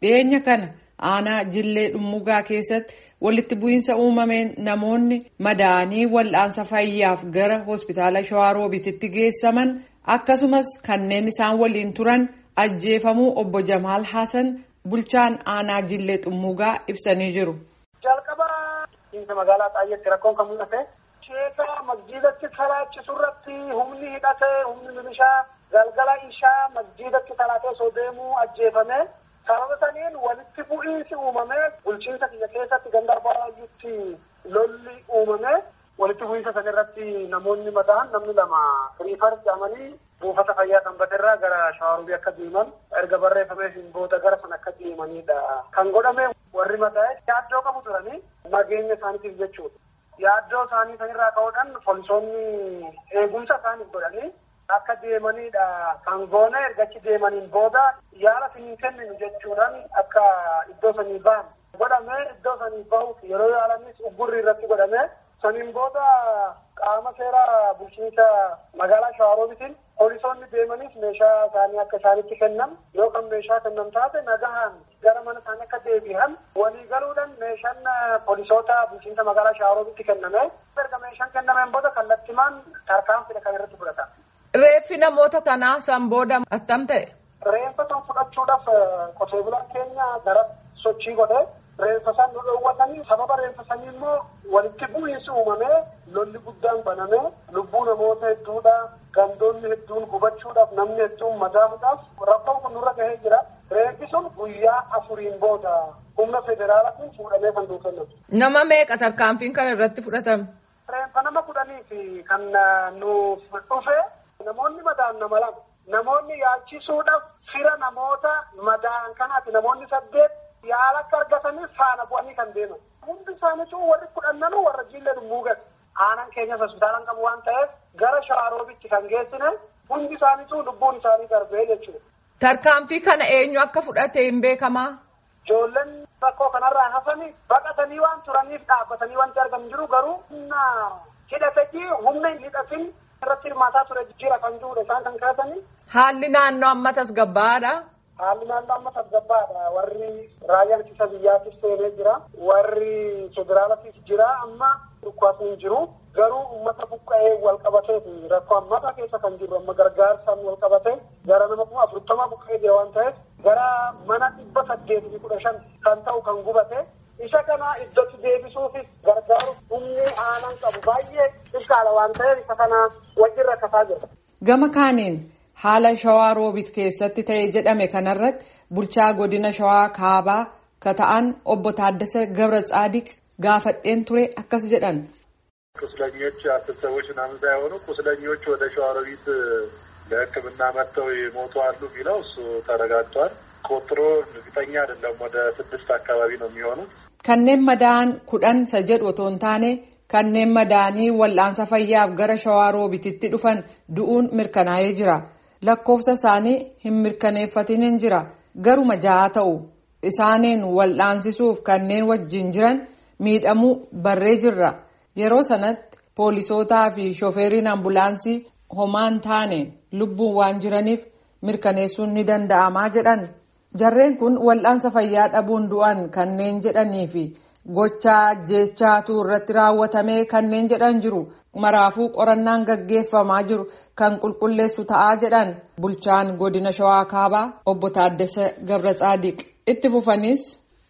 dhiyeenya kana aanaa jillee dhummugaa keessatti walitti bu'iinsa uumameen namoonni madaa'anii wal'aansa fayyaaf gara hospitaala shawaaroobiititti geessaman akkasumas kanneen isaan waliin turan ajjeefamuu obbo Jamaal Hasan bulchaan aanaa jillee dhummugaa ibsanii jiru. jalqaba magaalaa xaayyeetti rakkoon kan mul'ate sheeka masjiidatti salaachisu irratti humni hidhate humni milishaa galgala ishaa masjiidatti salaatee osoo deemuu ajjeefame sababa saniin walitti bu'iinsi uumame bulchiinsa kiyya keessatti ganda arbaayyutti lolli uumame walitti bu'iinsa san irratti namoonni mataan namni lama riifar jedhamanii buufata fayyaa sanbatirraa gara shawaarubii akka deeman erga barreeffamee booda gara san akka deemanidha kan godhame warri mataa'e yaaddoo qabu turanii nageenya isaaniitiif jechuudha. Yaaddoo isaanii sanirraa ka'uudhaan poolisoonni eegumsa isaaniif godhanii akka deemanidha kan goone ergachi deemaniin booda yaala siniin kenninu jechuudhaan akka iddoo sanii ba'an godhame iddoo sanii bahuuf yeroo yaalanis uggurri irratti godhame saniin booda qaama seera bulchiinsa magaalaa shawaroobitiin poolisoonni deemanis meeshaa isaanii akka isaanitti kennan yookaan meeshaa kennan taate nagahaan gara mana isaanii akka deebi'an walii galuudhaan meeshaan poolisoota bulchiinsa magaalaa shawaroobitti kenname erga meeshaan kennameen booda kallattimaan tarkaanfidha kan irratti fudhata. Reeffi namoota kanaa san booda attam ta'e. Reeffa san fudhachuudhaaf qotee bulaan keenya gara sochii godhe reeffa san nu dhoowwatanii sababa reeffa sanii immoo walitti bu'iinsi uumamee lolli guddaan banamee lubbuu namoota hedduudha gandoonni hedduun gubachuudhaaf namni hedduun madaamuudhaaf rakkoon kun nurra gahee jira. Reeffi sun guyyaa afuriin booda humna federaalaatiin fuudhamee kan nuuf kennamu. Nama meeqa tarkaanfiin kana irratti fudhatame? Reeffa nama kudhanii fi kan nuuf dhufe namoonni madaan nama lama. Namoonni yaalchisuudhaaf fira namoota madaan kanaati. Namoonni saddeet yaala akka argataniif faana bu'anii kan deeman. Hundi isaaniitu warri kudhannanuu warra jiillee dhummuugan. Aanaan keenyas hospitaalaan qabu waan ta'eef gara shawaroobitti kan geessine hundi isaaniitu lubbuun isaanii darbee jechuudha. Tarkaanfii kana eenyu akka fudhate hin beekamaa? Ijoolleen rakkoo kanarraa hafanii baqatanii waan turaniif dhaabbatanii wanti argamu jiru garuu humna hidhatee humna hin hidhatin irratti hirmaataa ture jijjiira kan jirudha isaan kan kaasanii. Haalli naannoo amma tasgabbaa'aadha. Haalli naannoo amma tasgabbaadha. Warri raayyaan ittisa biyyaatis seenee jira. Warri federaalatis jira. Amma dhukkubaasni hin jiru. Garuu uummata buqqa'ee wal qabateeti. Rakkoo ammataa keessa kan jiru amma gargaarsaan wal qabatee gara nama kuma afurtamaa buqqa'ee jira waan ta'eef gara mana dhibba saddeetii kudha shan kan ta'u kan gubate. Isa kana iddootti deebisuufis gargaaruuf humni aanaan qabu baay'ee xiqqaadha waan ta'eef isa kana wajjin rakkataa jira. Gama kaaniin haala shawaa roobit keessatti ta'e jedhame kanarratti bulchaa godina shawaa kaabaa ka ta'an obbo Taaddasa Gabra Tsaadiq gaafadheen ture akkas jedhan. ቁስለኞች አስር ሰዎች ምናምን ሳይሆኑ ቁስለኞች ወደ ሸዋሮቢት ለሕክምና መጥተው የሞቱ አሉ የሚለው እሱ ተረጋግጧል። ቁጥሩ እርግጠኛ አይደለም። ወደ ስድስት አካባቢ ነው የሚሆኑት። Kanneen madaa'an kudhan isa jedhu otoo hin taane kanneen madaa'anii wal'aansa fayyaaf gara shawaa roobititti dhufan du'uun mirkanaa'ee jira. Lakkoofsa isaanii hin mirkaneeffatin hin jira. Garuma ja'a ta'u isaaniin wal'aansisuuf kanneen wajjin jiran miidhamuu barree jirra. Yeroo sanatti poolisootaa fi shooferriin ambulaansii homaan taane lubbuun waan jiraniif mirkaneessuun ni danda'amaa jedhan. Jarreen kun wal'aansa fayyaa dhabuun du'an kanneen jedhanii fi gochaa jechaatu irratti raawwatamee kanneen jedhan jiru. Maraafuu qorannaan gaggeeffamaa jiru kan qulqulleessu ta'aa jedhan bulchaan godina shawaa kaabaa obbo Taaddasa Gabra Tsaadiq itti fufanis.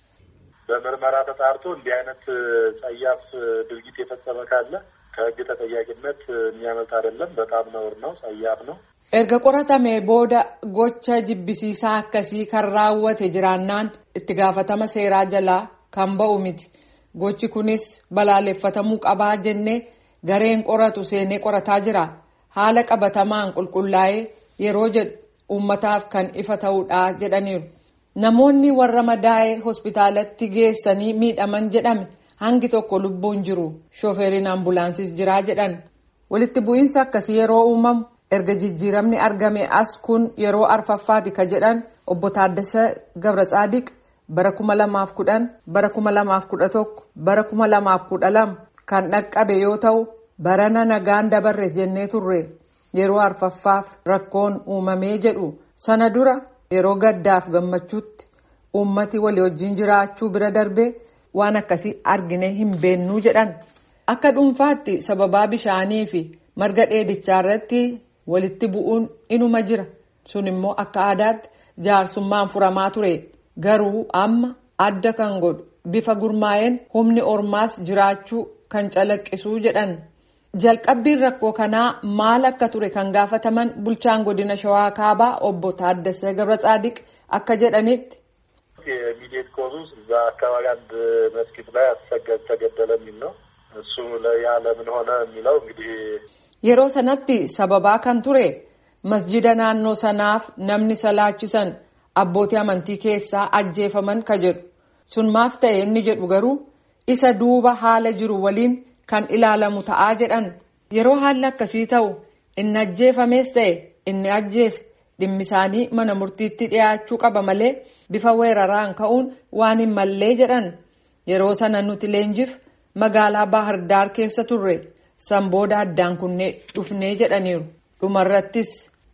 በምርመራ ተጣርቶ እንዲህ አይነት ጸያፍ ድርጊት የፈጸመ ካለ ከሕግ ተጠያቂነት የሚያመልጥ አይደለም። በጣም ነውር ነው፣ ጸያፍ ነው። Erga qoratamee booda gocha jibbisiisaa akkasii kan raawwate jiraannaan itti gaafatama seeraa jalaa kan ba'u miti. Gochi kunis balaaleffatamuu qabaa jennee gareen qoratu seenee qorataa jira. Haala qabatamaan qulqullaa'ee yeroo jedhu uummataaf kan ifa ta'uudha jedhaniiru. Namoonni warra madaa'ee hospitaalatti geessanii miidhaman jedhame hangi tokko lubbuun jiru. Shooferriin ambulaansis jiraa jedhan. Walitti bu'iinsi akkasii yeroo uumamu erga jijjiiramni argame as kun yeroo arfaffaati ka jedhan obbo Taaddasa Gabra Tsaadiq bara kuma lamaaf kudhan bara kuma lamaaf kudha tokko bara kuma lamaaf kudha lama kan dhaqqabe yoo ta'u barana nagaan dabarre jennee turre yeroo arfaffaaf rakkoon uumamee jedhu sana dura yeroo gaddaaf gammachuutti uummati walii wajjin jiraachuu bira darbee waan akkasii argine hin beennuu jedhan akka dhuunfaatti sababaa bishaanii fi marga dheedichaa irratti walitti bu'uun inuma jira sun immoo akka aadaatti jaarsummaan furamaa ture garuu amma adda kan godhu bifa gurmaa'een humni ormaas jiraachuu kan calaqqisuu jedhan. jalqabbiin rakkoo kanaa maal akka ture kan gaafataman bulchaan godina shawaa kaabaa obbo Taaddasee Gabratsaadiq akka jedhanitti. የሚሌት ኮዝ ውስጥ እዛ አካባቢ አንድ መስጊድ ላይ አሰገድ ተገደለ የሚል ነው። እሱ ያ ለምን ሆነ የሚለው እንግዲህ yeroo sanatti sababaa kan ture masjida naannoo sanaaf namni salaachisan abbootii amantii keessaa ajjeefaman ka jedhu sun maaf ta'e inni jedhu garuu isa duuba haala jiru waliin. kan ilaalamu ta'aa jedhan yeroo haalli akkasii ta'u inni ajjeefamees ta'e inni ajjeese dhimmi isaanii mana murtiitti dhiyaachuu qaba malee bifa weeraraan ka'uun waan hin mallee jedhan yeroo sana nuti leenjif magaalaa baahirdaar keessa turre san booda addaan kunnee dhufnee jedhaniiru dhumarrattis.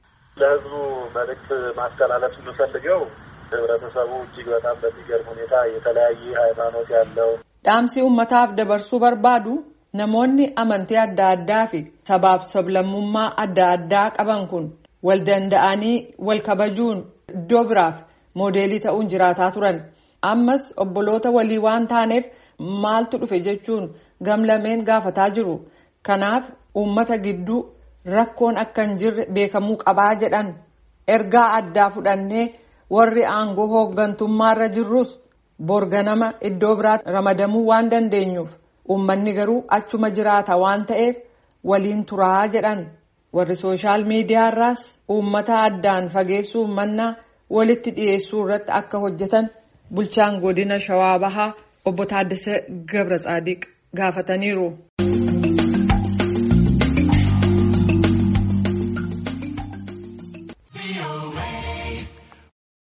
ለህዝቡ መልእክት ማስተላለፍ የምፈልገው ህብረተሰቡ እጅግ በጣም በሚገርም ሁኔታ የተለያየ ሃይማኖት ያለው dhaamsi uummataaf dabarsuu barbaadu namoonni amantii adda addaa fi sabaaf sablammummaa adda addaa qaban kun wal danda'anii wal kabajuun iddoo biraaf moodeelii ta'uun jiraataa turan ammas obboloota walii waan taaneef maaltu dhufe jechuun gamlameen gaafataa jiru kanaaf uummata gidduu rakkoon akka hin jirre beekamuu qabaa jedhan ergaa addaa fudhannee warri aangoo hooggantummaarra jirrus borganama iddoo biraatti ramadamuu waan dandeenyuuf uummanni garuu achuma jiraata waan ta'eef waliin turaa jedhan warri sooshaal miidiyaarraas uummata addaan fageessuu mannaa walitti dhiyeessuu irratti akka hojjetan bulchaan godina shawaa bahaa obbo Taaddasee Gabra Tsaadiq gaafataniiru.